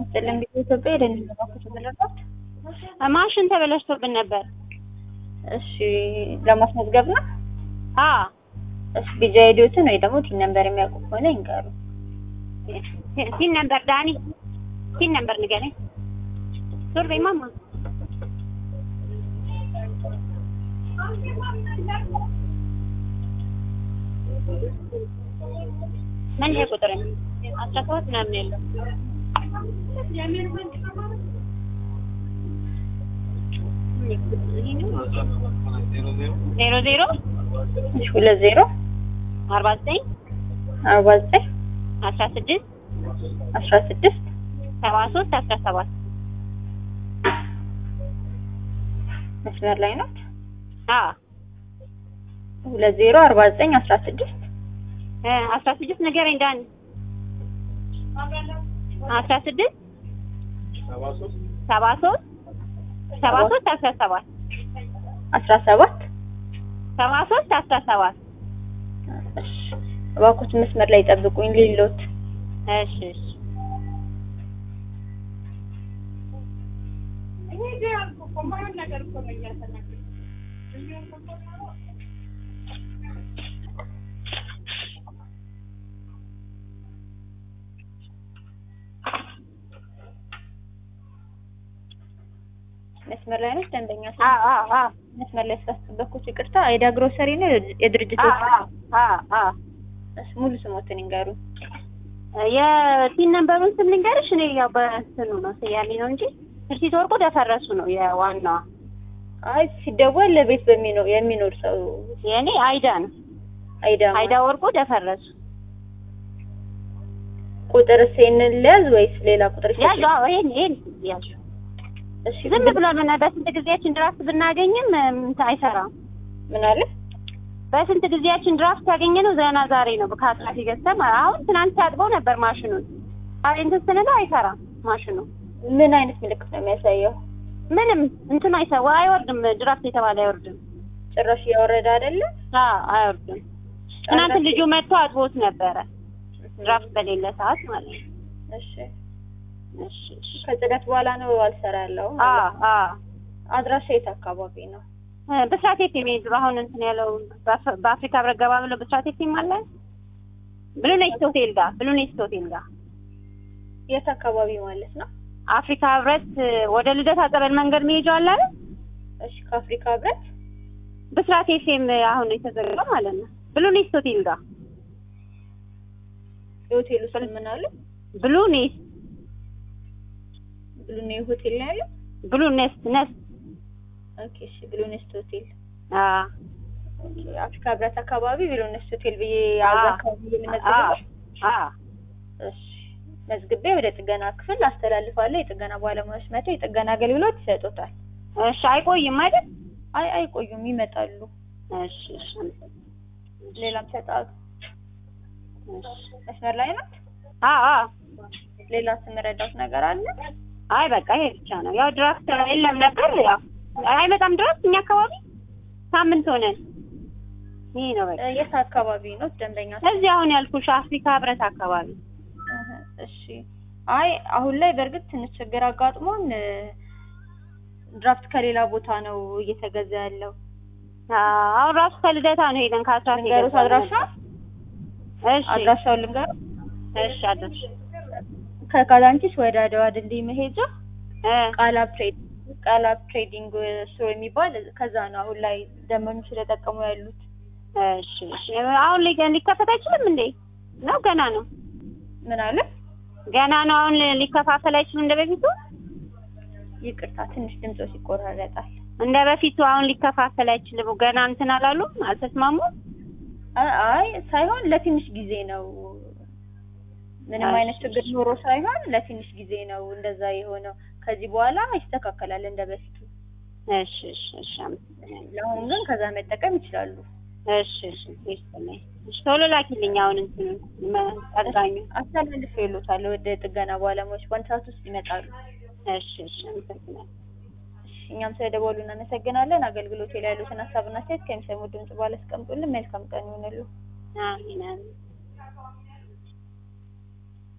ይስጥልን። እንግዲህ ኢትዮጵያ የደህንነት ባንኮች ተመለከት። ማሽን ተበላሽቶብን ነበር። እሺ ለማስመዝገብ ነው። አ እሺ ቢጃ አይዲዎትን ወይ ደግሞ ቲን ነምበር የሚያውቁ ከሆነ ይንገሩ። ሲን ነበር ዳኒ ሲን ነበር ንገረኝ። ዞር በይ ማማ። ምን ይሄ ቁጥር ነው? አስራ ሰባት ምናምን ያለው ዜሮ ዜሮ እሺ ሁለት ዜሮ አርባ ዘጠኝ አርባ ዘጠኝ አስራ ስድስት አስራ ስድስት ሰባ ሶስት አስራ ሰባት መስመር ላይ ናት። አ ሁለት ዜሮ አርባ ዘጠኝ አስራ ስድስት እ አስራ ስድስት ንገረኝ ዳኒ አስራ ስድስት ሰባ ሶስት ሰባ ሶስት አስራ ሰባት አስራ ሰባት ሰባ ሶስት አስራ ሰባት እሺ እባክዎት መስመር ላይ ጠብቁኝ ሌሎት እሺ እሺ መስመር ላይ ነች ደንበኛ አ አ አ መስመር ላይ ስላስጠበቅኩት ይቅርታ። አይዳ ግሮሰሪ ነው የድርጅቱ አ አ አ እሺ ሙሉ ስሞትን ይንገሩ። የቲን ነምበሩን ስም ልንገርሽ። እኔ ያው በእንትኑ ነው ስያሜ ነው እንጂ ትርሲት ወርቁ ደፈረሱ ነው የዋናዋ። አይ ሲደወል ለቤት በሚኖር የሚኖር ሰው የእኔ አይዳ ነው አይዳ አይዳ ወርቁ ደፈረሱ። ቁጥር ሴንን ለያዝ ወይስ ሌላ ቁጥር ያዥ አዎ፣ ይሄን ይሄን ያዥ። እሺ ዝም ብሎ ምን በስንት ጊዜያችን ድራፍት ብናገኝም እንትን አይሰራም። ምን አለ በስንት ጊዜያችን ድራፍት ያገኘ ነው ዘና ዛሬ ነው ከአጥራፊ ገዝተን አሁን ትናንት ሲያጥበው ነበር ማሽኑን። አይ እንትን ስንለው አይሰራም ማሽኑ ምን አይነት ምልክት ነው የሚያሳየው? ምንም እንትኑ አይሰራ አይወርድም። ድራፍት የተባለ አይወርድም። ጭራሽ እያወረደ አይደለም። አዎ አይወርድም። ትናንት ልጁ መጥቶ አጥቦት ነበረ ድራፍት በሌለ ሰዓት ማለት ነው። እሺ እሺ እሺ። ከጽዳት በኋላ ነው አልሰራ ያለው። አዎ አዎ አድራሻ የት አካባቢ ነው? ብስራት ኤፍ ኤም ድሮ አሁን እንትን ያለው በአፍ- በአፍሪካ ህብረት ገባ ብሎ ብስራት ኤፍ ኤም አለ ብሉ ኔስት ሆቴል ጋር ብሉ ኔስት ሆቴል ጋር የት አካባቢ ማለት ነው? አፍሪካ ህብረት ወደ ልደታ ጸበል መንገድ መሄጃው አለ አይደል? እሺ ከአፍሪካ ህብረት ብስራት ኤፍ ኤም አሁን የተዘጋ ማለት ነው። ብሉ ኔስት ሆቴል ጋር የሆቴሉ ስም ምን አለ? ብሉ ኔስት ብሉኔ ሆቴል ነው ያለው። ብሉ ኔስት ነስት ኦኬ እሺ ብሉኔስት ሆቴል አ ኦኬ አፍሪካ ህብረት አካባቢ ብሉኔስት ሆቴል ብዬ አ አዛ አካባቢ አ የምነግርህ አ እሺ መዝግቤ ወደ ጥገና ክፍል አስተላልፋለሁ። የጥገና ባለሙያዎች መጥተው የጥገና አገልግሎት ይሰጡታል። እሺ አይቆይም አይደል? አይ አይቆዩም፣ ይመጣሉ። እሺ እሺ ሌላም ሰጣቱ እሺ መስመር ላይ ናት። አ አ ሌላ ስምረዳት ነገር አለ? አይ በቃ ይሄ ብቻ ነው። ያው ድራፍት የለም ነበር። ያው አይመጣም ድራፍት እኛ አካባቢ ሳምንት ሆነን። ይሄ ነው በቃ። እ የት አካባቢ ነው ደንበኛ? እዚህ አሁን ያልኩሽ አፍሪካ ህብረት አካባቢ። እህ፣ እሺ አይ አሁን ላይ በእርግጥ ትንሽ ችግር አጋጥሞን እ፣ ድራፍት ከሌላ ቦታ ነው እየተገዛ ያለው። አ- አሁን ራሱ ከልደታ ነው ሄደን ከአስራ ልንገሩት አድራሻ እሺ አድራሻውን ልንገሩ። እሺ አድራሻ ከካዛንቺስ ወደ አድዋ ድልድይ መሄጃ እ ቃላብ ትሬድ ቃላብ ትሬዲንግ ስቶር የሚባል ከዛ ነው አሁን ላይ ደንበኞች ስለጠቀሙ ያሉት። እሺ እሺ አሁን ሊ- ሊከፈት አይችልም እንዴ? ነው ገና ነው ምን አለ? ገና ነው። አሁን ሊከፋፈል አይችልም እንደ በፊቱ ይቅርታ ትንሽ ድምጾች ይቆራረጣል። እንደ በፊቱ አሁን ሊከፋፈል አይችልም። ገና እንትን አላሉም፣ አልተስማሙም። አ- አይ ሳይሆን ለትንሽ ጊዜ ነው። ምንም አይነት ችግር ኖሮ ሳይሆን ለትንሽ ጊዜ ነው እንደዛ የሆነው። ከዚህ በኋላ ይስተካከላል እንደ በፊቱ። እሺ እሺ እሺ አመሰግናለሁ። ለአሁን ግን ከዛ መጠቀም ይችላሉ። እሺ እሺ ይስጥልኝ። እሺ ቶሎ ላኪልኝ አሁን እንትን ጠጋኙ። አስተላልፍ ይሉታል ወደ ጥገና ባለሙያዎች በአንድ ሰዓት ውስጥ ይመጣሉ። እሺ እሺ አመሰግናለሁ። እሺ፣ እኛም ስለደወሉ እናመሰግናለን። አገልግሎት ላይ ያሉትን ሀሳብና አስተያየት ከሚሰሙ ድምጽ በኋላ አስቀምጡልን። መልካም ቀን ይሁንሉ። አሜን አሜን።